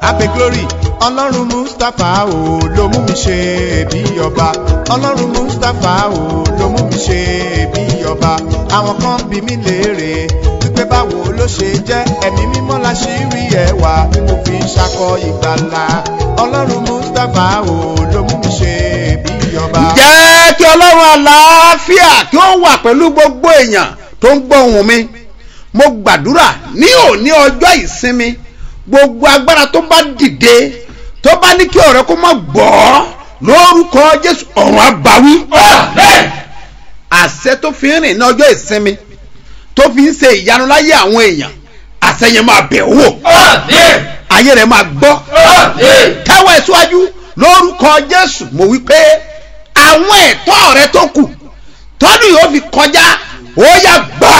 abe glory ọlọ́run mustapha o ló mú mi ṣe bí ọba ọlọ́run mustapha o ló mú mi ṣe bí ọba àwọn kan bí mi léèrè wípé báwo ló ṣe jẹ́ ẹ̀mí mímọ́ la ṣì rí ẹwà tí mo fi ń ṣakọ ìgbàlà ọlọ́run mustapha o ló mú mi ṣe bí ọba. jẹ́ kí ọlọ́run àlàáfíà kí ó wà pẹ̀lú gbogbo èèyàn tó ń gbọ́ ohùn mi mo gbàdúrà ní òní ọjọ́ ìsinmi gbogbo agbára tó bá dìde tó bá ní kí ọ̀rẹ́ kó má gbọ́ lórúkọ jésù ọ̀run àbáwí àṣẹ tó fi ń rìn ní ọjọ́ ìsinmi tó fi ń ṣe ìyanu láyé àwọn èèyàn àṣẹ yẹn máa bẹ̀ wò ayé rẹ̀ máa gbọ́ káwọ́ ẹ̀ síwájú lórúkọ jésù mo wí pé àwọn ẹ̀tọ́ rẹ tó kù tọ́dún yóò fi kọjá ó yá gbà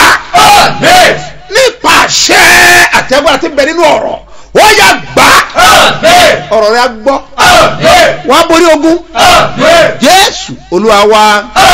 nípa àṣẹ àtẹ̀gbọ́n àti bẹ̀ nínú ọ̀rọ̀ ó yá gbà ọ̀rọ̀ rẹ á gbọ́ wọ́n á borí ogun jésù olúwa wa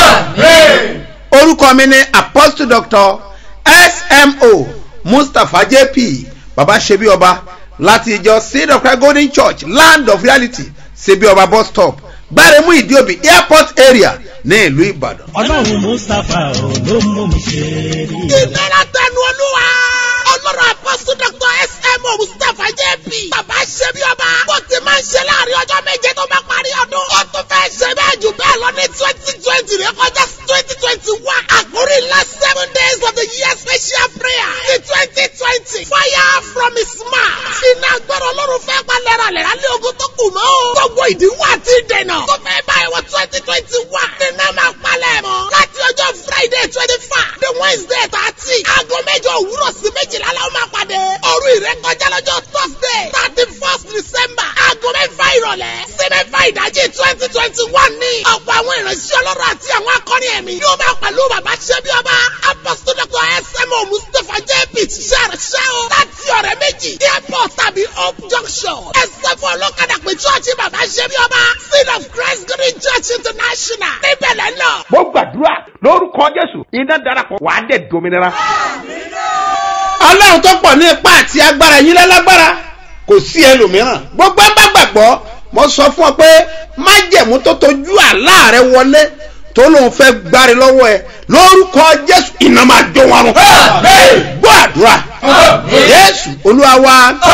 orúkọ mi ni apostle doctor smo mustapha jp baba ṣebí ọba láti ìjọ seed of christ golden church land of reality ṣebí ọba bus stop gbáremú ìdíòbí airport area ní ìlú ìbàdàn. ọlọ́run mustapha ò ló mú mi ṣe rí. ìlera tẹnu olúwa ọlọ́run àpọ́sù dr smo mustapha jp bàbá ṣe bí ọba bó ti máa ń ṣe láàrin ọjọ́ méje tó bá parí ọdún ó tún fẹ́ ṣe bẹ́ẹ̀ jù bẹ́ẹ̀ lọ ní twenty twenty rẹ kọjá twenty twenty one àkórí last seven days of the year special prayer ní twenty twenty fire from his mouth iná gbọ́dọ̀ ọlọ́run fẹ́ pa lẹ́ra lẹ́ra lé ogun tó kù mọ́ o gbogbo ìdíwọ́ àti ìdènà tó fẹ́ báyìí wọ twenty twenty one nínú máa palẹ̀ mọ́ láti ọjọ́ friday twenty five the wednesday thirty aago mẹ́jọ òwúrọ̀ sí méjìlá la ó máa pàdé òru ìrékọjá lọ́jọ́ thursday thirty first december aago mẹ́fà ìrọ̀lẹ́ sí mẹ́fà ìdájí twenty twenty one ní ọ̀pọ̀ àwọn ìránṣẹ́ ọlọ́run àti àwọn akọrin ẹ̀mí yóò máa pẹ̀lú bàbá ṣẹ́bí ọba apostol dr smo mustapha jp ṣiṣẹ́ o láti ọ̀rẹ́ méjì airport tàbí hope junction ẹsẹ̀ fún ọlọ́kadà pé chọ́ọ̀chì bàbá ṣẹ́bí ọba seed of christ green church international níbẹ̀ lẹ́ lọ. mo gbàdúrà lórúkọ jésù iná darapọ̀ wàá dẹ̀ dominira. ọlọ́run tó pọ̀ ní ipá àti agbára yín lálágbára kò sí ẹlòmíràn gbogbo ẹ bá gbàgbọ́ mo sọ fún ọ pé májẹ̀mú tó tojú àlá rẹ wọlé tó lóun fẹ́ gbáre lọ́wọ́ ẹ lórúkọ jésù iná máa jó wọn rún. gbọ́ àdúrà jésù olúwa wa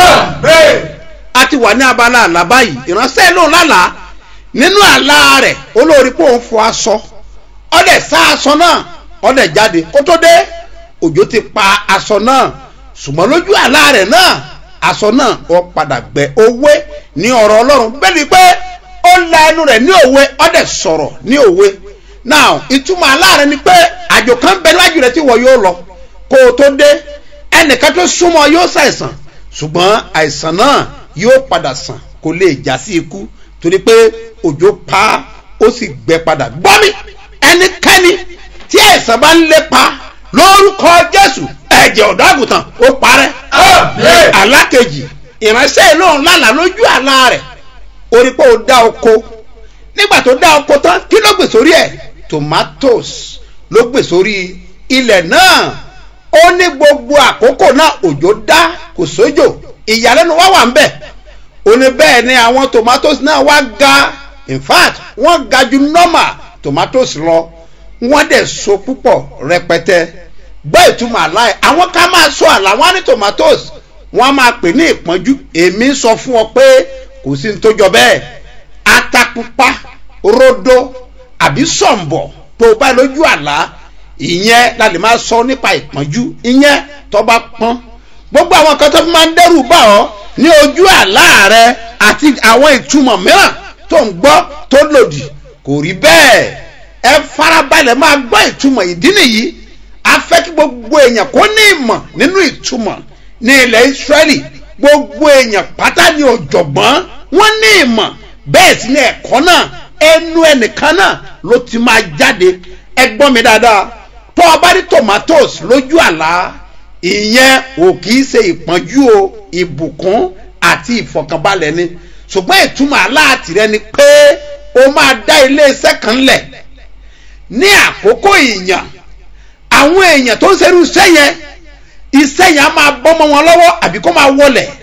a ti wà ní abala àlá báyìí ìránṣẹ́ lòun lálàá nínú àlá rẹ̀ olórí pé òun fọ aṣọ ọdẹ sá aṣọ náà ọdẹ jáde kó tó dé òjò ti pa aṣọ náà ṣùgbọ́n lójú àlá rẹ̀ náà aṣọ náà ó padà gbẹ òwe ní ọ̀rọ̀ ọlọ́run bẹ́ẹ̀ ni pé ó la ẹnu rẹ̀ ní òwe ọdẹ sọ̀rọ̀ ní òwe now ìtumọ̀ àlá rẹ̀ ni pé àjò kan bẹ lájú rẹ̀ tí wọ́n yóò lọ kó o tó dé ẹnìkan tó súnmọ́ yóò ṣàìsàn ṣùgbọ́n àìsàn náà yóò padà sàn kó lè já sí ikú torí pé òjò pa ó sì gbẹ padà gbọ́ mi ẹnikẹ́ni tí àìsàn bá ń lépa lórúkọ jésù ẹ̀jẹ̀ ọ̀dọ́ àgùntàn ó parẹ́. alákejì ìránṣẹ́ ìlóhùn lánàá lójú àlá rẹ̀ orí pé ó dá oko nígbà tó dá oko tán kí ló gbè sórí ẹ̀ tomatoes ló gbè sórí ilẹ̀ náà ó ní gbogbo àkókò náà òjò dá kò sójò ìyàlẹ́nu wá wà ń bẹ̀ ó ní bẹ́ẹ̀ ni àwọn tomatoes náà wá ga in fact wọ́n ga ju normal tomatoes lọ wọ́n dẹ̀ so púpọ̀ rẹpẹtẹ gbọ́ ìtumọ̀ àláì àwọn ká máa sọ àlá wọn ní tomatoes wọ́n máa pè ní ìpọ́njú èmi sọ fún ọ pé kò sí ní tó jọ bẹ́ẹ̀ atapupa rodo àbí sọ̀m̀bọ̀ tó o bá lójú àlá ìyẹn la lè máa sọ nípa ìpọ́njú ìyẹn tó bá pọ́n gbogbo àwọn kan tó fi máa ń dẹ́rù bá ọ ní ojú àlá rẹ àti àwọn ìtumọ̀ mìíràn tó ń gbọ́ tó lòdì kò rí bẹ́ẹ̀ ẹ farabalẹ̀ máa gbọ́ ìtumọ̀ ìdí nìyí a fẹ́ kí gbogbo èèyàn kó ní ìmọ̀ nínú ìtumọ̀ ní ilẹ̀ israẹli gbogbo èèyàn pátá ní ọ̀jọ̀gbọ́n wọ́n ní ìmọ̀ bẹ́ẹ̀ sì ni ẹ̀kọ́ náà ẹnu ẹnìkan náà ló ti máa jáde ẹ gbọ́ mi dáadáa tó o bá rí tomatoes lójú àlá ìyẹn ò kì í ṣe ìpọ́njú o ìbùkún àti ìfọ̀kànbalẹ̀ ni ṣùgbọ́n ìtumọ̀ aláàtìrẹ ni pé o máa dá iléeṣẹ́ kan lẹ̀ ní àkókò ìyàn àwọn èèyàn tó ń ṣerú iṣẹ́ yẹn iṣẹ́ yẹn á máa bọ́mọ wọn lọ́wọ́ àbí kó máa wọlẹ̀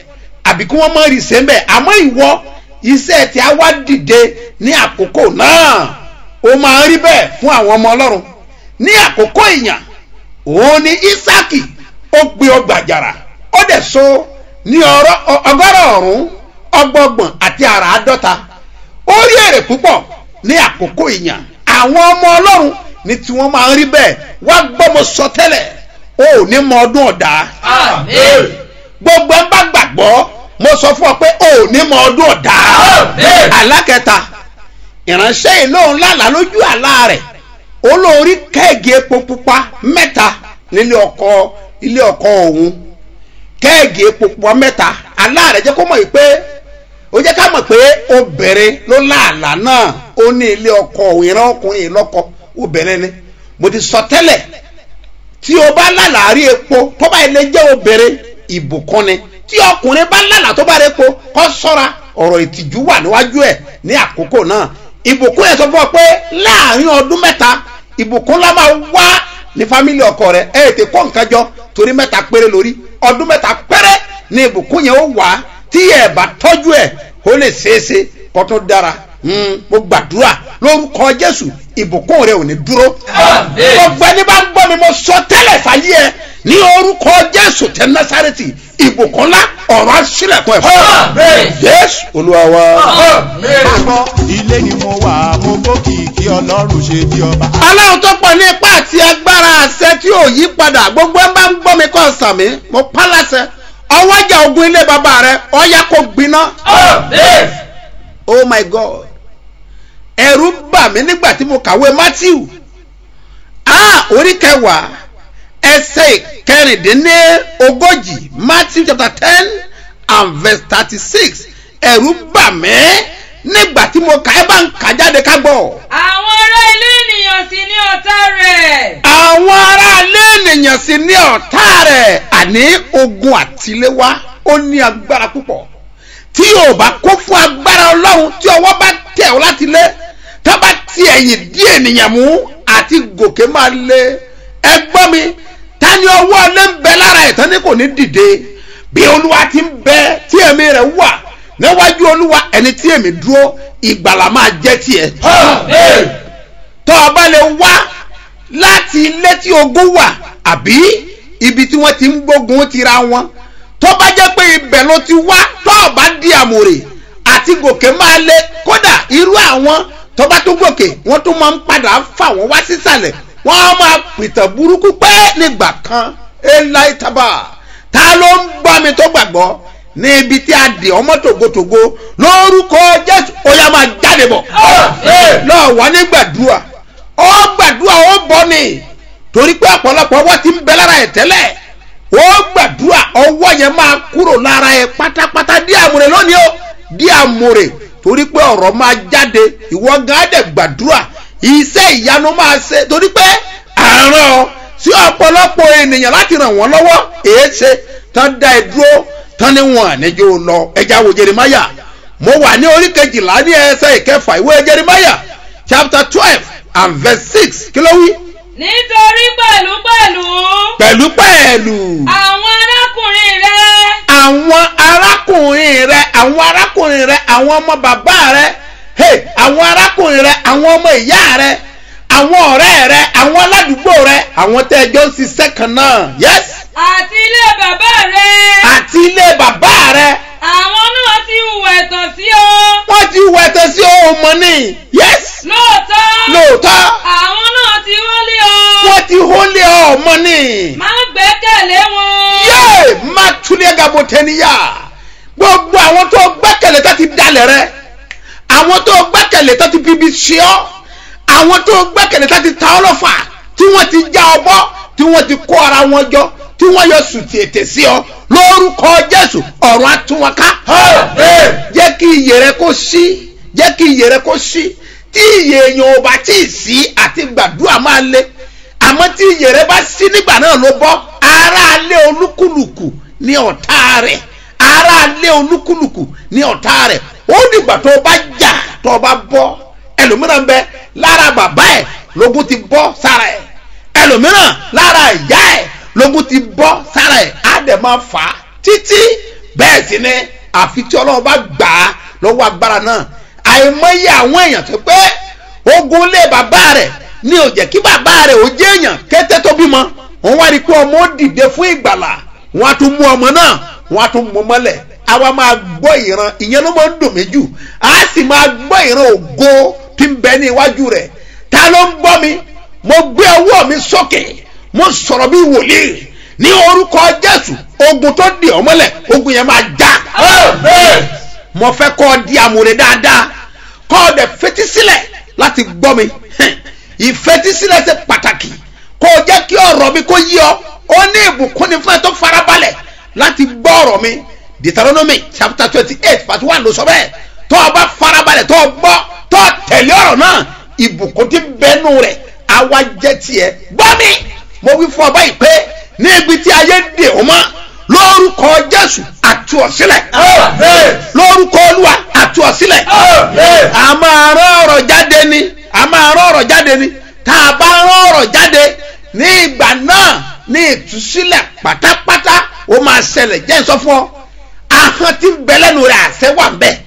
àbí kí wọ́n mọ̀ rí sẹ́ńbẹ̀ àmọ́ ìwọ iṣẹ́ tí a wá dìde ní àkókò náà ó máa ń rí bẹ́ẹ̀ fún àwọn ọmọ ọlọ́run ní àkókò ìyàn òun ni isaki ó gbé ọgbà àjàrà ó dẹ̀ so ní ọ̀rọ̀ ọgọ́rọ̀ ọ̀rún ọgbọgbọ̀n àti àràádọ́ta ó rí èrè púpọ̀ ní àkókò ìyàn àwọn ọmọ ọlọ́run ní tí wọ́n máa ń rí bẹ́ẹ̀ wá gbọ́ mo sọ tẹ́lẹ̀ o ò ní mọ ọdún ọ̀dà Àmín. gbogbo ẹ bá gbàgbọ́ mo sọ fún ọ pé o ò ní mọ ọdún ọ̀dà Àmín. alákẹta ìránṣẹ́ ìlóhùn lálàá lójú àlá rẹ̀ olórí kẹ́ẹ̀gì epo pupa mẹ́ta nílé ọkọ ilé ọkọ òun kẹ́ẹ̀gì epo pupa mẹ́ta àlá rẹ̀ jẹ́ kó mọ̀ yìí pé ó jẹ́ ká mọ̀ pé obìnrin ló láàlá náà ó ní ilé ọkọ òun ìran ọkùnrin ìlọ́kọ obìnrin ni mo ti sọ tẹ́lẹ̀ tí o bá lálàárí epo tó bá ilé jẹ́ obìnrin ìbùkún ni tí ọkùnrin bá lálàá tó bá rí epo kó sọ́ra ọ̀rọ̀ ìtìjú wà níwájú ẹ̀ ní àkókò náà ìbùkún yẹn sọ fún ọ pé láàrin ọdún mẹ́ta ìbùkún la máa wá ní fámìlì ọkọ rẹ ẹ ètè kọ́ nǹkan jọ torí mẹ́ta péré lórí ọdún mẹ́ta péré ní ìbùkún yẹn ó wá tí ẹ bá tọ́jú ẹ̀ ó lè ṣeéṣe kó tó dára Mm, mo gbàdúrà lórúkọ jésù ìbùkún rẹ ò ní dúró Àmín. gbogbo ẹni bá ń gbọ́ mi mo sọ tẹ́lẹ̀ fàyè ẹ ní orúkọ jésù tẹ násàrẹ́tì ìbùkún ńlá ọ̀rọ̀ àṣìlẹ̀kùn ẹ̀ fún ọ. Àmín. jésù olúwa wa. Àmín. Àgbọ̀ ilé ni mo wà mo gbókìkí ọlọ́run ṣe bí ọba. aláwọ̀ tó pọ̀ ní ipá àti agbára àṣẹ tí ò yí padà gbogbo ẹ bá ń gbọ́ mi kọ́ sàmì mo pálásẹ ọwọ́jà ogun ilé bàbá rẹ ọ̀yà kò gbiná. Àmín. oh my god ẹ̀rù bà mí nígbà tí mo kàwé matthew ah orí kẹwàá ẹsẹ̀ kẹrìndínlógójì matthew chapter ten and verse thirty six ẹ̀rù bà mí nígbà tí mo kà ẹ́ bá ń kà jáde ká gbọ́ àwọn ará ilé ènìyàn sì ní ọ̀tá rẹ̀. àwọn aráalé ènìyàn sì ní ọ̀tá rẹ̀ àní ogun àtiléwá ó ní agbára púpọ̀ tí o bá kó fún agbára ọlọ́run tí ọwọ́ bá tẹ̀ ọ́ láti lé tá bá ti ẹ̀yìn dí ènìyàn mú àti gòkè máa lé ẹ gbọ́ mi ta ni ọwọ́ lé ń bẹ lára ẹ̀ tán ni kò ní dìde bí olúwa ti ń bẹ tí ẹ̀mí rẹ̀ wà níwájú olúwa ẹni tí èmi dúró ìgbàlà máa jẹ́ tiẹ̀ Àmín. tó o bá lè wá láti ilé tí ogun wà àbí ibi tí wọ́n ti ń gbógun tira wọn tó bá jẹ́ pé ibẹ̀ ló ti wá tó o bá di àmùrè àti gòkè máa lé kódà irú àwọn tó bá tún gòkè wọ́n tún máa ń padà fà wọ́n wá sísàlẹ̀ wọ́n á máa pìtàn burúkú pé nígbà kan eli taba ta ló ń gbọ́ mi tó gbàgbọ́ ní ibi tí a dì ọmọ tògótògó lórúkọ jésù ó yá máa jáde bọ̀ Àmín. lọ́ọ̀ wá ní gbàdúrà ó gbàdúrà ó bọ́ ni torí pé ọ̀pọ̀lọpọ̀ ọwọ́ ti ń bẹ lára ẹ̀ tẹ́lẹ̀ ó gbàdúrà ọwọ́ yẹn máa kúrò lára ẹ̀ pátápátá dí àmúre lónìí ó dí àmúre torí pé ọ̀rọ̀ máa jáde ìwọ gan á dẹ̀ gbàdúrà iṣẹ́ ìyanu máa ṣe torí pé àárọ̀ ọ sí ọ̀pọ̀lọpọ̀ ènìyàn láti ràn wọ́n lọ́wọ́ èé ṣe tán dá ẹ dúró tán ní wọn àníjó lọ ẹja wo jerimaya mo wà ní orí kejìlá ní ẹsẹ̀ ìkẹfà ìwé jerimaya chapter twelve and verse six kí ló wí. nítorí pẹ̀lú pẹ̀lú pẹ̀lú pẹ̀lú àwọn arákùnrin rẹ̀ àwọn arákùnrin rẹ àwọn arákùnrin rẹ àwọn ọmọ bàbá rẹ hey, àwọn arákùnrin rẹ àwọn ọmọ ìyá rẹ àwọn ọ̀rẹ́ rẹ àwọn aládùúgbò rẹ àwọn tẹ́ ẹjọ́ ń ṣiṣẹ́ kan náà yes àti ilé bàbá rẹ̀ àti ilé bàbá rẹ àwọn náà ti hùwà ẹ̀tàn sí ọ wọ́n ti wọ ẹ̀tẹ̀ sí ọmọ ní yes lóòótọ́ lóòótọ́ àwọn náà ti wọlé ọ wọ́n ti hólé ọmọ ní má gbẹ́kẹ̀lé wọn yéé má túlẹ̀ gàbọ̀ tẹ́níyà gbogbo àwọn tó gbẹ́kẹ̀lé tó ti dalẹ̀ rẹ àwọn tó gbẹ́kẹ̀lé tó ti bíbí ṣe ọ́ àwọn tó gbẹ́kẹ̀lé tó ti ta ọ́ lọ́fà tí wọ́n ti já ọ bọ́ tí wọ́n ti kó ara wọn jọ tí wọ́n yọ sùtì ètè sí ọ lórúkọ jésù ọ̀run àtúnwọ̀ká Àmín. jẹ́ kí iyè rẹ kó sí jẹ́ kí iyè rẹ kó sí tí iyè èèyàn ò bá tí ì sí àti gbàdúrà máa le àmọ́ tí iyè rẹ bá sí nígbà náà ló bọ́ aráalé olúkúlùkù ní ọ̀tá rẹ̀ aráalé olúkúlùkù ní ọ̀tá rẹ̀ ó dìgbà tó o bá jà tó o bá bọ́ ẹlòmíràn bẹ lára bàbá ẹ̀ lógún ti bọ́ sára ẹ̀ ẹlòmíràn lára ìyá ẹ̀ lógún ti bọ́ sára ẹ̀ á dẹ̀ máa fà á títí bẹ́ẹ̀ sì ni àfi tí ọlọ́run bá gbà á lọ́wọ́ agbára náà àìmọye àwọn èèyàn tó pé ogun lé bàbá rẹ̀ ní ò jẹ́ kí bàbá rẹ̀ ò jẹ́ èèyàn kété tó bímọ wọ́n wá rí i pé ọmọ ó dìde fún ìgbàlà wọ́n á tún mú ọmọ náà wọ́n á tún mú mọ́lẹ̀ àwa máa gbọ́ ìran ìyẹn ló máa ń dùn mí jù á sì máa gbọ́ ìran ògo tí ń bẹ ní iwájú rẹ̀ ta ló ń gbọ́ mi mo gbé ọwọ́ mi sókè mo sọ̀rọ̀ bí wòlíì ní orúkọ jésù ogun tó di ọmọlẹ̀ ogun yẹn máa já Amen. mo fẹ́ kọ́ ọ di àmúre dáadáa kọ́ ọ dẹ̀ fetí sílẹ̀ láti gbọ́ mi Hẹ̀, ìfetísílẹ̀ ṣe pàtàkì kó o jẹ́ kí ọ̀rọ̀ mi kó yí ọ ó ní ìbùkún ni fún ẹ tó farabalẹ̀ láti gbọ́ ọ̀rọ̀ mi deuteronomy chapter twenty eight verse one ló sọ bẹ́ẹ̀ tó o bá farabalẹ̀ tó o gbọ́ tó o tẹ̀lé ọ̀rọ̀ náà ìbùkún ti bẹ́nu rẹ̀ àwa jẹ́ tiẹ̀ gbọ́ mi mo wí fún ọ báyìí pé ní ibi tí ayé dè ọ́ mọ́ lórúkọ jésù àtú ọ sílẹ̀ Amen. lórúkọ olúwa àtú ọ sílẹ̀ Amen. a máa rán ọ̀rọ̀ jáde ni a máa rán ọ̀rọ̀ jáde ni tá a bá rán ọ̀rọ̀ jáde ní ìgbà náà ní ìtúsílẹ̀ pátápátá ó máa ṣẹlẹ̀ jẹ́ ń sọ fún ọ ahọ́n tí ń bẹ lẹ́nu rẹ̀ àṣẹ wà ń bẹ̀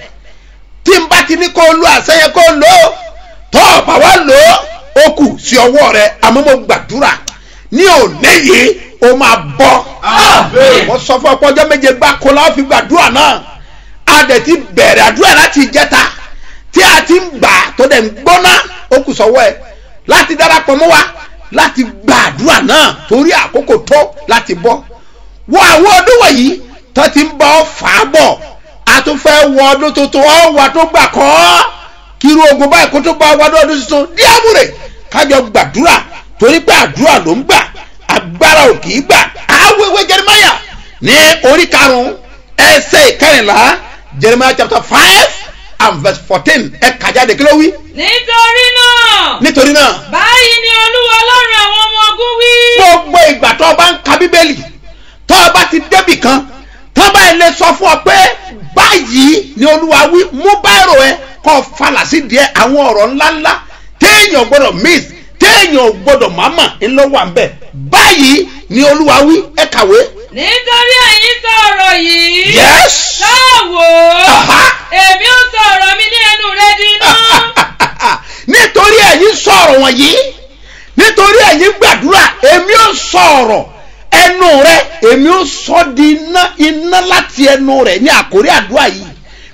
tí n bá ti ní kó o lo àṣẹ yẹn kó o lò ó tó o bá wá lò ó ó kù sí ọwọ́ rẹ àmọ́ mo gbàdúrà ní òní yìí ó máa bọ́ Amen. wọ́n sọ fún ọ̀pọ̀ ọjọ́ méje gbáko la ó fi gbàdúrà náà a dẹ̀ ti bẹ̀rẹ̀ àdúrà láti ìjẹta tí a ti ń gbà tó dẹ̀ ń gbóná ó kù sọ́wọ́ ẹ̀ láti darapọ̀ mọ́ wa láti gba àdúrà náà torí àkókò tó láti bọ́ wọ àwọn ọdún wọ̀nyí tó ti ń bọ́ fà á bọ̀ a tún fẹ́ wọ ọdún tuntun ọ̀ wà tó gbà kọ́ kírú ogun báyìí kó tó bá wà ọdún tuntun díàmúrè kájọ gbàdúrà torí pé àdúrà ló ń gbà agbára ò kì í gbà àwẹ̀wẹ̀ jẹrìmáyà ní orí karùn-ún ẹsẹ̀ ìkẹrìnlá jeremiah chapter five and verse fourteen ẹ kà jáde kí ló wí. nítorí náà nítorí náà báyìí ni olúwa ọlọ́run àwọn ọmọ ogun wí. gbogbo ìgbà tó o bá ń ka bíbélì tó o bá ti débì kan tó bá ilé sọ fún ọ pé báyìí ni olúwa wí mú báyìí ẹ kọ́ falà sí díẹ̀ àwọn ọ̀rọ̀ ńláńlá téèyàn gbọ́dọ̀ miss téèyàn gbọ́dọ̀ máma ńlọ́wọ́ à ń bẹ̀ báyìí ni olúwa wí ẹ kàwé. nítorí ẹ̀yin sọ ọ̀rọ̀ yìí. yes. káwò Aha. èmi ó sọ ọ̀rọ̀ mi ní ẹnu rẹ di iná. nítorí ẹ̀yin sọ̀rọ̀ wọ̀nyí nítorí ẹ̀yin gbàdúrà èmi ò sọ̀rọ̀ ẹnu rẹ èmi ò sọ di iná iná láti ẹnu rẹ ní àkórí àdúrà yìí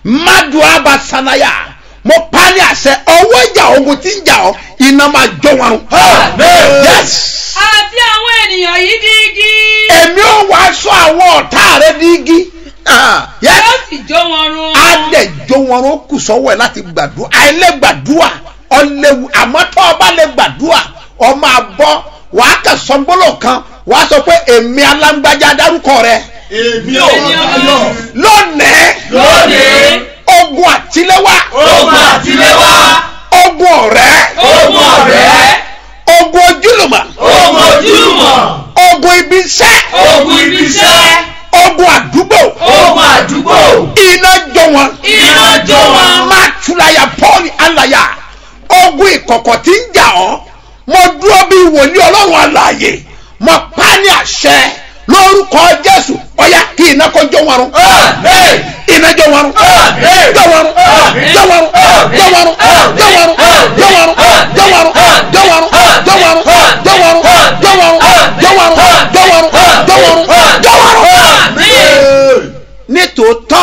mádùá bá sanaya mo pa ní àṣẹ ọwọ́ ìjà ogun tí ń jà ọ́ iná máa jó wọn. Amen. yes àti àwọn ènìyàn yìí di igi. èmi ò wá sọ àwọn ọ̀tá rẹ ní igi. Ah, yes yóò sì jó wọn run. adẹjọ wọn ó kù sọ́wọ́ ẹ láti gbàdúrà àìlè gbàdúrà ọlẹwu àmọ́ tó o bá lè gbàdúrà ọ máa bọ́ wàá kà sọgbọlọ kan wàá sọ pé èmi alágbájá dárúkọ rẹ Èmi ò Èmi ò lọ. lónìí Lónìí. ogun àtiléwá Ogun àtiléwá. ogun ọ̀rẹ́ Ogun ọ̀rẹ́. ogun ojúlùmọ̀ Ogun ojúmọ̀. ogun ibi iṣẹ́ Ogun ibiṣẹ́. ogun àdúgbò Ogun àdúgbò. iná jọ wọn Iná jó wọn. máa túláyà pọ́ọ̀lì àlàyà ogun ìkọ̀kọ̀ tí ń jà ọ́ mo dúró bí wòlíì ọlọ́run àlàyé mo pa á ní àṣẹ lórúkọ jésù ọ̀yá kí iná kó jó wọn rún Amen. iná jó wọn rún Amen. jó wọn rún jó wọn rún jó wọn rún jó wọn rún jó wọn rún jó wọn rún jó wọn rún jó wọn rún jó wọn rún jó wọn rún jó wọn rún jó wọn rún jó wọn rún jó wọn rún Amen. nítòótọ́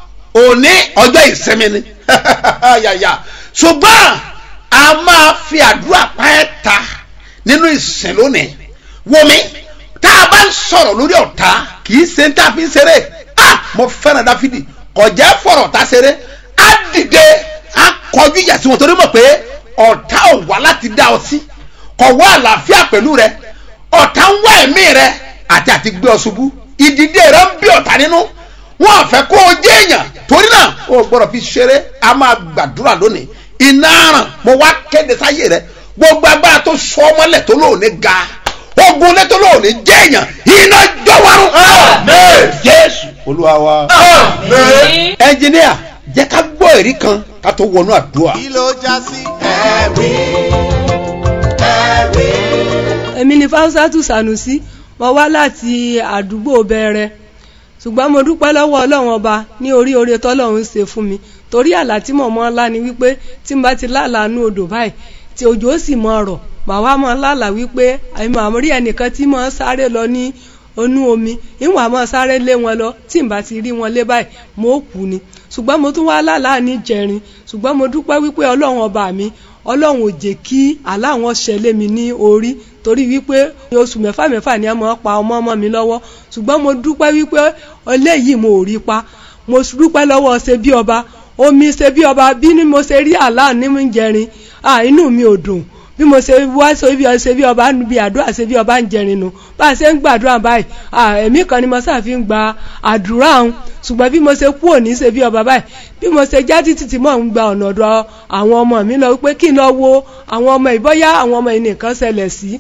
òní ọjọ́ ìsinmi ni yàyà ṣùgbọ́n a máa fi àdúrà pa ẹ́ ta nínú ìsìn lónìí wọmi tá a bá ń sọ̀rọ̀ lórí ọ̀tá kì í ṣe ń tà fi ń ṣeré ah mo fẹ́ràn dáfídì kọjá fọ̀rọ̀ tá ṣeré á dìde á kọjú ìyà sí wọn torí mọ̀ pé ọ̀tá ò wá láti dá ọ sí kọ̀ wá àlàáfíà pẹ̀lú rẹ ọ̀tá ń wá ẹ̀mí rẹ àti àti gbé ọ ṣubú ìdìde rẹ ń bí ọ̀tá nínú wọn fẹ́ kó o jẹ́ èèyàn torí náà o gbọ́dọ̀ fi ṣeré a máa gbàdúrà lónìí iná ràn mo wá kéde sáyé rẹ gbogbo agbára tó sọ ọmọlẹ̀ tó lóòní ga ogun lẹ́tọ́ lóòní jẹ́ èèyàn iná jọ̀wọ́rùn. Amen. jésù olúwa wa. Amen. ẹnjìníà jẹ́ ká gbọ́ èrí kan ká tó wọnú àdúrà. kí ló já sí ẹ̀rí ẹ̀rí. èmi ni fáwọsátù sànùsí mo wá láti àdúgbò bẹ̀rẹ̀ ṣùgbọ́n mo dúpẹ́ lọ́wọ́ ọlọ́run ọba ní orí oore tọ́lọ́run ṣe fún mi torí àlá tí mo mọ́ ńlá ni wípé tí n bá ti lálàá nú odò báyìí tí òjò ó sì mọ ọ̀rọ̀ màá wá mọ́ lálàá wípé àmọ́ àmọ́ rí ẹnìkan tí mo ń sáré lọ ní onú omi ìwọ̀n àmọ́ sáré lé wọn lọ tí n bá ti rí wọn lé báyìí mo ó kú ni ṣùgbọ́n mo tún wá lálàá ní jẹrin ṣùgbọ́n mo dúpẹ́ wípé ọlọ́run ọba mi ọlọ́run ò jẹ́ kí àlá àwọn ṣẹlẹ̀ mi ní orí torí wípé oṣù mẹ́fà mẹ́fà ni a máa pa ọmọ ọmọ mi lọ́wọ́ ṣùgbọ́n mo dúpẹ́ wípé eléyìí mo ò rí pa mo dúpẹ́ lọ́wọ́ ṣe bí ọba omi ṣe bí ọba bí ni mo ṣe rí àlá ní mi jẹrin ah inú mi ò dùn bí mo ṣe wá ṣe bí ṣe bí ọba bí àdúrà ṣe bí ọba ń jẹrin nu bá a ṣe ń gbàdúrà báyìí ah ẹ̀mí kan ni mo ṣàfi ń gba àdúrà ọ̀hún ṣùgbọ́n bí mo ṣe kú òní ṣe bí ọba báyìí bí mo ṣe já títí tí mò ń gba ọ̀nà ọ̀dọ̀ àwọn ọmọ mi lọ wípé kí n lọ wo àwọn ọmọ ìbọ́yá àwọn ọmọ yìí nìkan ṣẹlẹ̀ sí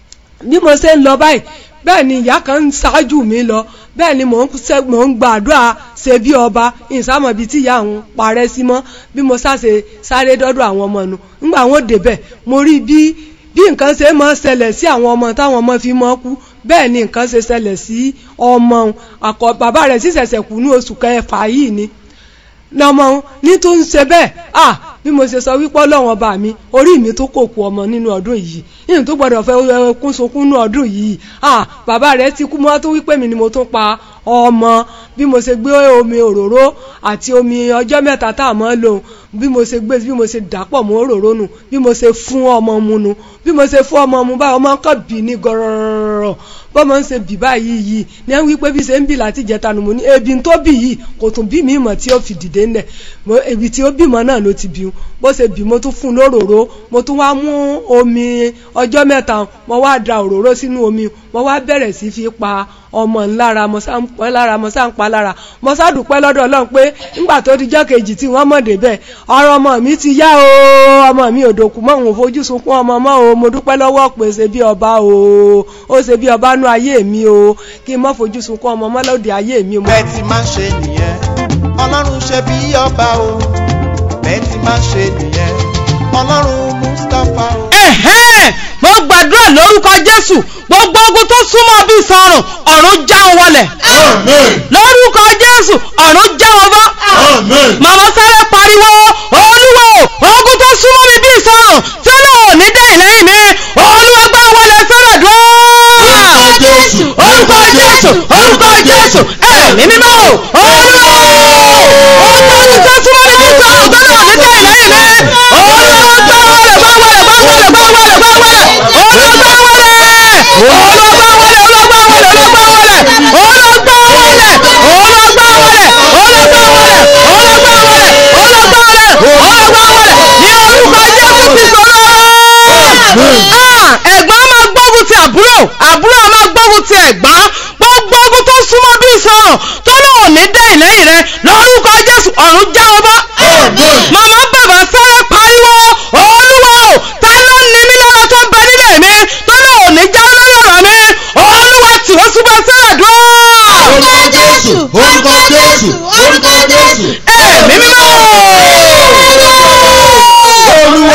bí mo ṣe ń lọ báyìí bẹ́ẹ̀ ni ìyá kan ń ṣáájú mi lọ bẹ́ẹ̀ ni mò ń ṣe mò ń gbàdúrà ṣe bí ọba ìsámọ̀ bíi tí ìyá òun parẹ́ sí mọ́ bí mo ṣàṣe sáré dọ́dọ̀ àwọn ọmọ nu ńgbà wọn débẹ̀ mo rí bí bí nǹkan ṣe máa ṣẹlẹ̀ sí àwọn ọmọ táwọn ọmọ fi mọ́ kú bẹ́ẹ̀ ni nǹkan ṣe ṣẹlẹ̀ sí ọmọ òun àkọ́ bàbá rẹ̀ sì ṣẹ̀ṣẹ̀ kú ní oṣù kẹfà yìí ni lọmọ òun ní tó ń ṣe bẹ́ẹ̀ ah bí mo ṣe sọ wípé ọlọ́run ọba mi orí mi tó kò kú ọmọ nínú ọdún yìí yìí tó gbọdọ̀ fẹ́ kún sunkún nínú ọdún yìí ah bàbá rẹ̀ ti kú mọ́ tó wípé mi ni mo tún pa ọmọ bí mo ṣe gbé omi òróró àti omi ọjọ́ mẹ́ta tá a mọ́ lòun bí mo ṣe gbé bí mo ṣe dàpọ̀ mọ́ òróró nù bí mo ṣe fún ọmọ mu nu bí mo ṣe fún ọmọ mu báyìí ọmọ kan bì ní gọ̀rọ̀rọ̀ bọ́mọ ń ṣe bì báyìí yìí ní wọ́n wípé bí ṣe ń bì láti jẹta nù mo ní ebi tó bì yìí kò tún bí mi mọ̀ tí ó fi dìde ńlẹ̀ ebi tí ó bímọ náà ló ti bí bó ṣe bì mo tún fún un lóróró mo tún wá mú omi ọjọ́ mẹ́ta mo wá da òróró sínú omi mo wá bẹ̀rẹ̀ sí fi pa ọmọ ńlára mo sá ń pẹ́ lára mo sá ń pa lára mo sá dúpẹ́ lọ́dọ̀ ọlọ́run pé ńgbà tó dijọ́ kejì tí wọ́n mọ̀ débẹ̀ ọ̀rọ̀ ọmọ mi ti yá o ọmọ mi ò dòkú mọ́ òun fojú sunkún ọmọ mọ́ o mo dúpẹ́ lọ́wọ́ pé ṣe bí ọba o ó ṣe bí ọba nú ayé mi o kí n má fojú sunkún ọmọ mọ́ lóde ayé mi o. bẹ́ẹ̀ ti máa ń ṣe nìyẹn ọlọ́run ṣe bí ọba o bẹ́ẹ̀ ti máa ń ṣe nìyẹn ọlọ́run mustapha o. ẹ̀hẹ́n mo gbàdúrà lórúkọ jésù gbogbo ogun tó súnmọ́ bí sọ̀rùn ọ̀run já wọn wọlẹ̀ Amen. lórúkọ jésù ọ̀run já wọn bọ́ Amen. màmá sáré pariwo olúwo ogun tó súnmọ́ mi bí sọ̀rùn tí náà ò ní dẹ́yìn lẹ́yìn mi olúwa gbá wọlé sọ́dọ̀ dúró. Orúkọ Jésù, orúkọ jésù orúkọ jésù ẹ̀mí mímọ́ olúwo ogun tó súnmọ́ mi bí sọ̀rùn tí náà ò ní dẹ́yìn lẹ́yìn mi olúwa gbá wọlé gbá wọlé gbá wọlé gbá wọlé gbá wọlé olúwa gbá wọlé olúwa gbá wọlé olúwa gbá wọlé olúwa gbá wọlé olúwa gbá wọlé olúwa gbá wọlé olúwa gbá wọlé olúwa gbá wọlé olúwa gbá wọlé olúwa gbá wọlé ní orúkọ jésù ti sọ̀rọ̀. Ah, ẹ̀gbọ́n máa gbógun ti àbúrò àbúrò máa gbógun ti ẹ̀gbọ́n gbogbo ogun tó súnmọ́ bí sọ̀rọ̀ tó lóun ní dẹ́yìn lẹ́yìn rẹ lórúkọ jésù ọ̀run já ọ bá. màmá bàbá sáré pariwo olúwa o ta ló ní mí lára tó ń bẹ nílẹ̀ mi tó lóun ní já lórí ọ̀rọ̀ mi olúwa tì ó súnmọ́ sẹ́rẹ̀ dúró. Orúkọ Jésù, orúkọ Jésù, orúkọ Jésù. ẹ̀mí mímọ́. Olúwa.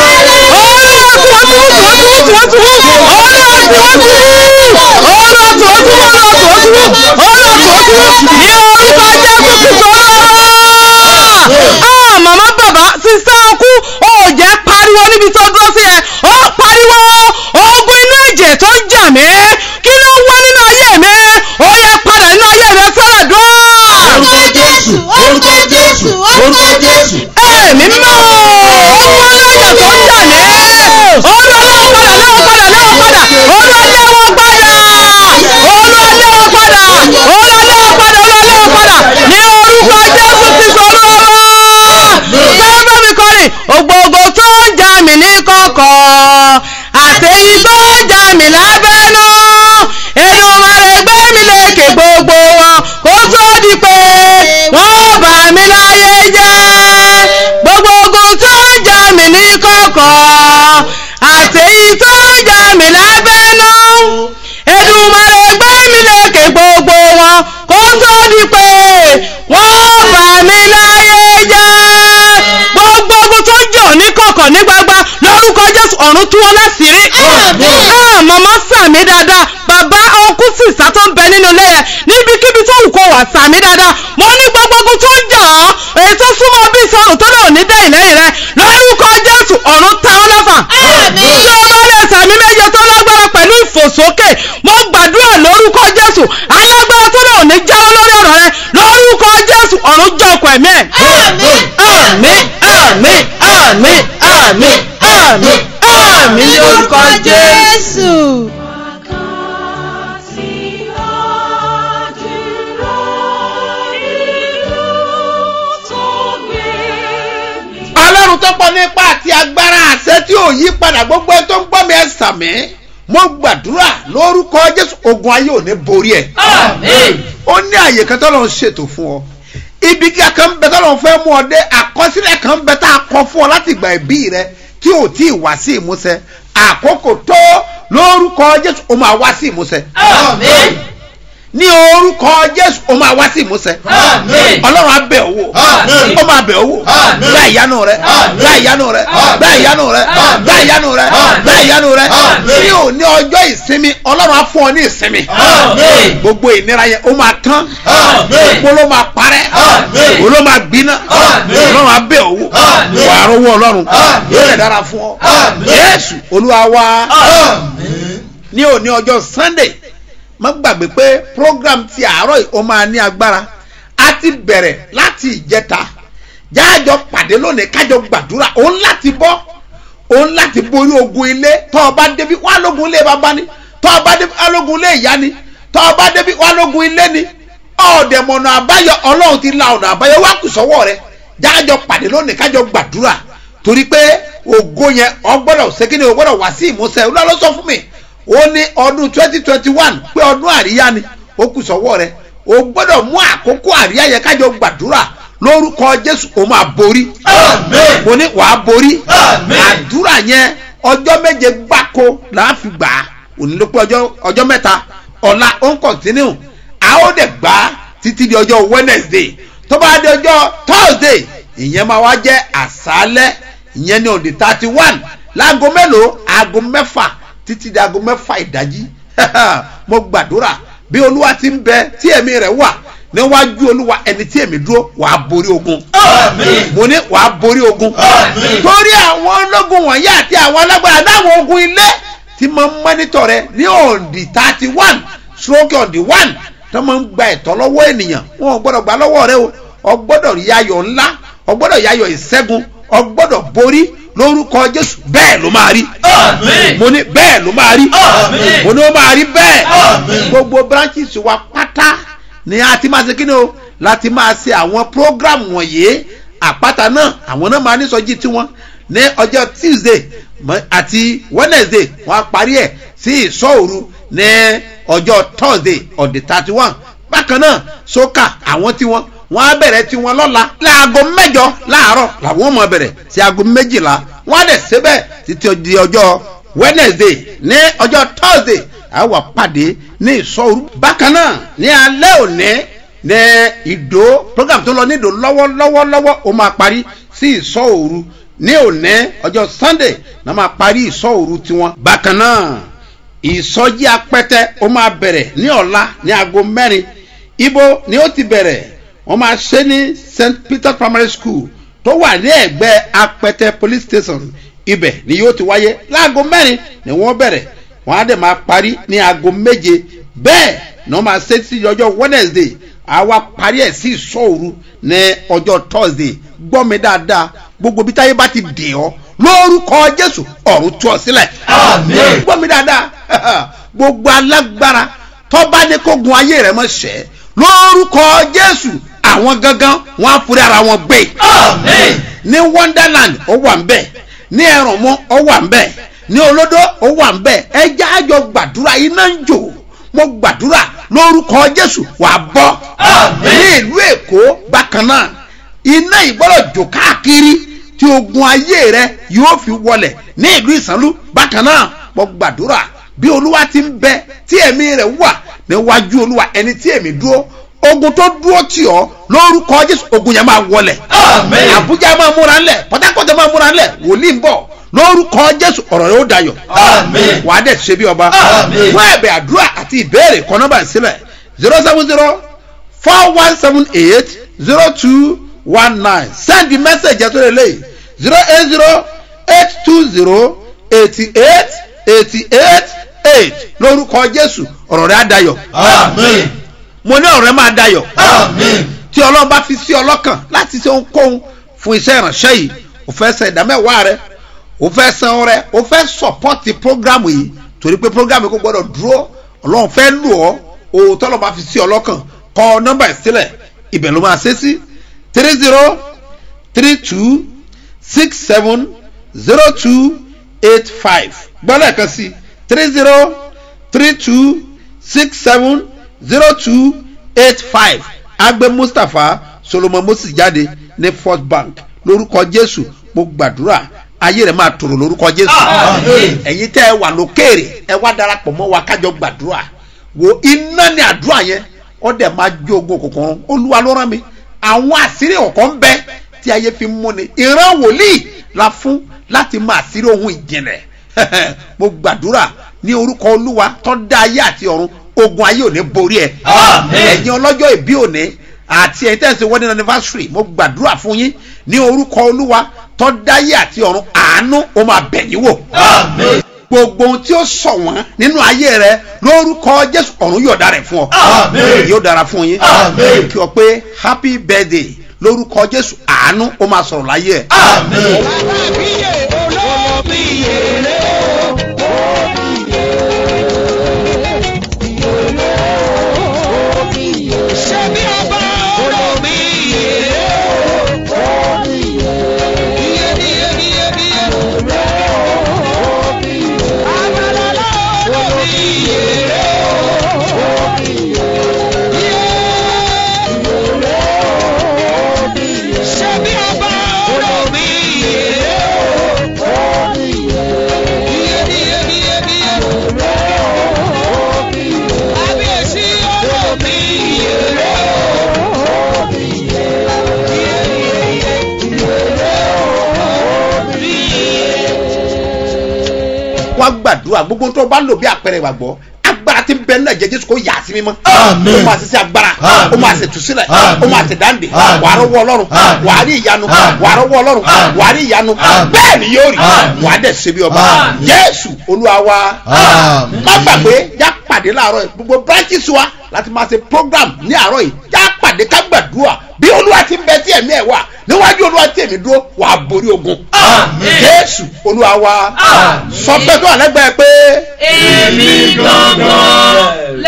màmá bàbá sísá ọkú ó jẹ́ pariwo níbi tó dúró sí ẹ ó pariwo ogun inú ẹ̀jẹ̀ tó ń jà mí kí ló ń wá nínú ayé mi ó yẹ padà nínú ayé mi sọ́dọ̀ dúró. Orúkọ Jésù, orúkọ Jésù, orúkọ Jésù. ẹ̀mí mímọ́ ogun inú ẹ̀jẹ̀ tó ń jà mí olúwa lẹ́wọ̀n padà lẹ́wọ̀n padà lẹ́wọ̀n padà olúwa lẹ́wọ̀n padà olúwa lẹ́wọ̀n padà olúwa lẹ́wọ̀n padà olúwa lẹ́wọ̀n padà ní orúkọ jésù ti sọ lọ́wọ́ sẹ́fẹ́ mi kọrin ògbógbò tó ń jà mí ní kọ̀kọ̀ àtẹ̀yí tó ń jà mí lábẹ́nú Èdùmàrè gbé mi lékè gbogbo wọn kó tó di pé wọ́n bà mí láyé jẹ́ gbogbo ogun tó ń jà mí ní kọ̀kọ̀ àtẹ̀yí tó ń jà mí lábẹ́nú Èdùmàrè gbé mi lékè gbogbo wọn kó tó di pé wọ́n bà mí láyé jẹ́ gbogbo ogun tó ń jà ọ́ ní kọ̀kọ̀ ní gbagba lórúkọ Jésù ọ̀run tú wọn láṣìírí. Ah, màmá sàmì dáadáa bàbá ọkùn sísá tó ń bẹ nínú ilé yẹn níbikíbi tó wù kó wà sàmì àmín àmín àmín ní orúkọ jésù. ọlọ́run tó pọ̀ nípa àti agbára àṣẹ tí ò yí padà gbogbo ẹ tó ń gbọ́ mi ẹ sàmí mo gbàdúrà lórúkọ jésù ogun ayé ò ní borí ẹ. ó ní àyè kan tó lọ́n ṣètò fún ọ ibi gíga kan bẹ tó lọ́n fẹ́ mú ọ dé àkọsílẹ̀ kan bẹ tá a kọ fún ọ láti ìgbà ìbí rẹ tí ò tí ì wá sí ìmúṣẹ àkókò tó lórúkọ jésù ó máa wá sí ìmúṣẹ ní orúkọ jésù ó máa wá sí ìmúṣẹ ọlọ́run á bẹ̀ ọ́ wò ó máa bẹ̀ ọ́ wò gbá ìyanu rẹ gbá ìyanu rẹ gbá ìyanu rẹ gbá ìyanu rẹ gbá ìyanu rẹ ní òní ọjọ́ ìsinmi ọlọ́run á fún ọ ní ìsinmi gbogbo ìnira yẹn ó máa tán gbogbo ló máa parẹ́ gbogbo ló máa gbiná ọlọ́run á bẹ̀ ọ́ wò wà á rówó ọlọ́run yóò rẹ̀ dára fún ọ yéésù olúwa wá ní òní ọjọ́ sunday má gbàgbé pé program ti àárọ̀ yìí ó máa ní agbára a ti bẹ̀rẹ̀ láti ìjẹta jáàjọ pàdé lónìí kájọ gbàdúrà òun láti bọ́ òun láti borí ogun ilé tọ́ ọ bá débi wà lógun ilé bàbá ni tọ́ ọ bá débi wà lógun ilé ìyá ni tọ́ ọ bá débi wà lógun ilé ni ọ̀dẹ̀mọ̀nà àbáyọ ọlọ́run ti la ọ̀nà àbáyọ wá kù sọ́wọ́ rẹ jáàjọ pàdé lónìí kájọ gbàdúrà torí pé ògo yẹn ọgbọ́dọ̀ ṣékìní ọgbọ́dọ̀ wá sí ìmúṣẹ olúwa ló sọ fún mi ó ní ọdún twenty twenty one pé ọdún àríyá ni ó kù sọ́wọ́ rẹ o gbọ́dọ̀ mú àkókò àríyá yẹn kájọ gbàdúrà lórúkọ jésù ó máa borí mo ní wàá borí àdúrà yẹn ọjọ́ méje gbáko là á fi gbà á òní ló pé ọjọ́ mẹ́ta ọ̀la ó ń kọ̀tínú a ó dẹ̀ gbà á títí di ọjọ́ wednesday tó bá di ọjọ́ thursday ìyẹn máa wá jẹ́ àṣálẹ́ ìyẹn ní òde thirty one láago mélòó aago mẹ́fà títí di aago mẹ́fà ìdájí mo gbàdúrà bí olúwa ti ń bẹ tí ẹ̀mí rẹ̀ wà níwájú olúwa ẹni tí èmi dúró wàá borí ogun mo ní wàá borí ogun torí àwọn ológun wọ̀nyí àti àwọn alágbára láwọn ogun ilé tí mo ń mọ́nítọ̀ rẹ ní òǹdí thirty one stroke òǹdí one tó máa ń gba ẹ̀tọ́ lọ́wọ́ ènìyàn wọn ò gbọ́dọ̀ gbà lọ́wọ́ rẹ o ọ gbọ́dọ̀ rí ayọ̀ ńlá ọ gbọ́dọ̀ yayọ̀ ìṣẹ́gun ọ gbọ́dọ̀ borí lórúkọ jésù bẹ́ẹ̀ ló máa rí mo ní bẹ́ẹ̀ ló máa rí mo ní ó máa rí bẹ́ẹ̀ gbogbo branches wa pátá ni a ti máa ṣe kíni o láti máa ṣe àwọn program wọ̀nyí àpáta náà àwọn náà máa ní sọjí tiwọn ní ọjọ́ tuesday àti wednesday wọ́n á parí ẹ̀ sí ìsọ̀òru ní ọjọ́ thursday on the thirty one bákan náà sókà àwọn tiwọn wọ́n á bẹ̀rẹ̀ tiwọn lọ́la láago mẹ́jọ láàárọ̀ làwọn máa bẹ̀rẹ̀ sí aago méjìlá wọ́n á dẹ̀ síbẹ̀ títí di ọjọ́ wednesday ní ọjọ́ thursday a wà pàdé ní ìsọ̀rú. bákan náà ní alẹ́ òní ní ìdó program tó lọ ní ìdó lọ́wọ́lọ́wọ́lọ́wọ́ ó máa parí sí ìsọ̀rú ní òní ọjọ́ sunday náà máa parí ìsọ̀rú tiwọn. bákan náà ìsọjí apẹtẹ ó máa bẹ̀rẹ̀ ní ọ̀la ní aago mẹ́rin ibo ni ó ti bẹ̀rẹ̀ wọ́n máa ṣe ní st peter primary school tó wà ní ẹ̀gbẹ́ apẹtẹ police station ibẹ̀ ni yóò ti wáyé láago mẹ́rin ni wọ́n bẹ̀rẹ̀ wọ́n á dẹ̀ máa parí ní aago méje bẹ́ẹ̀ ni wọ́n máa ṣe sí ọjọ́ wednesday àwa parí ẹ̀ sí ìṣòru ní ọjọ́ thursday gbọ́ mi dáadáa gbogbo bí táyé bá ti dè ọ́ lórúkọ jésù ọ̀run tú ọ sílẹ̀ gbọ́ mi dáadáa gbogbo alágbára tọ́ba ní kó gun ayé rẹ̀ mọ́ ṣẹ́ lórúkọ jésù àwọn gangan wọn á forí ara wọn gbé ní wonderland ó wà ń bẹ̀ ní ẹ̀rànmọ́ ó wà ń bẹ̀ ní olódó ó wà ń bẹ̀ ẹjẹ́ àjọ gbàdúrà iná ń jò mo gbàdúrà lórúkọ jésù wà á bọ́ ní ìlú èkó bákan náà iná ìgbọ́dọ̀ jò káàkiri tí ogun ayé rẹ yóò fi wọlẹ̀ ní ìlú ìsànlú bákan náà mo gbàdúrà bí olúwa ti ń bẹ tí ẹ̀mí rẹ̀ wà níwájú olúwa ẹni tí èmi dúró ogun tó dúró tì ọ́ lórúkọ jésù ogun yẹn máa wọlẹ̀ àbújá máa múra ńlẹ̀ pọtákọ́tà máa múra ńlẹ̀ wòlíì ń bọ̀ lórúkọ jésù ọ̀rọ̀ yóò dayọ̀ wà á dẹ̀ ṣe bí ọba fún ẹ̀bẹ̀ àdúrà àti ìbéèrè kan nọ́mbà sílẹ̀ zero seven zero four one seven eight zero two one nine send the message ẹ̀ tó lè lè zero eight zero eight two zero eighty eight eighty eight eight lórúkọ jésù ọ̀rọ̀ rẹ̀ á dayọ̀ mo ní ọ̀rọ̀ rẹ̀ máa dayọ̀ tí ọlọ́run bá fi sí ọlọ́kàn láti ṣe ohunkóhun fún iṣẹ́ ìránṣẹ́ yìí ò fẹ́ ṣe ìdámẹ́wàá rẹ o fẹ́ san ọrẹ o fẹ́ sọpọ́tì programu yìí torí pé programu yìí kò gbọ́dọ̀ dúró ọlọ́run fẹ́ lò ọ́ o tọ́lọ̀ bá fi sí ọ lọ́kàn kọ nọ́mbà ẹ̀ sílẹ̀ ibẹ̀ ló máa ṣe sí three zero three two six seven zero two eight five gbọ́dọ̀ kan sí three zero three two six seven zero two eight five agbe mustapha solomon moses jáde ní first bank lórúkọ jésù mo gbàdúrà ayé rẹ máa tòrò lórúkọ jésù ẹ̀yin tẹ́ ẹ wà lókèrè ẹ wá darapọ̀ mọ́ wa kájọ gbàdúrà wo iná ní àdúrà yẹn ó dẹ̀ máa jó ogun òkùnkùn olúwa ló rán mi àwọn àṣírí ọ̀kan ń bẹ tí ayé fi mú ni ìran wòlíì la fún láti máa àṣírí ohun ìjìnlẹ̀ mo gbàdúrà ní orúkọ olúwa tó dá ayé àti ọ̀run ogun ayé ò ní borí ẹ ẹ̀yin ọlọ́jọ́ ìbí òní àti ẹ̀yin tẹ̀sí wedding anniversary mo gbàdúrà fún yín ní orúkọ olúwa tó dá ayé àti ọ̀run àánú ó máa bẹ̀ yín wò gbogbo ohun tí ó sọ wọn nínú ayé rẹ lórúkọ jésù ọ̀run yóò dára fún ọ yóò dára fún yín kí ọ pé happy birthday lórúkọ jésù àánú ó máa sọ̀rọ̀ láyé ẹ̀. wá gbàdúrà gbogbo tó bá lò bí àpẹẹrẹ ìgbàgbọ́ agbára tí ń bẹ nílẹ̀ jẹ́ jésù kó yà á sí mímọ́ Àmín. ó máa ṣe sí agbára Àmín. ó máa ṣe tùsílẹ̀ Àmín. ó máa ṣe dáǹdè Àmín. wà á rọwọ́ ọlọ́run Àmín. wà á rí ìyanu Àmín. wà á rọwọ́ ọlọ́run Àmín. wà á rí ìyanu Àmín. bẹ́ẹ̀ ni yóò rí Àmín. wà á dẹ̀ ṣe bí ọba Àmín. jésù olúwa wa Àmín. má gbàgbé já pàdé láàárọ̀ yìí gbogbo branches wa láti máa ṣe program ní àárọ̀ yìí já pàdé ká gbàdúrà bí olúwa ti ń bẹ tí ẹ̀mí ẹ̀ wà níwájú olúwa tí èmi dúró wà á borí ogun Àmín. jésù olúwa wa Àmín. sọ pé tó àlẹ́gbẹ̀ẹ́ pé èmi gangan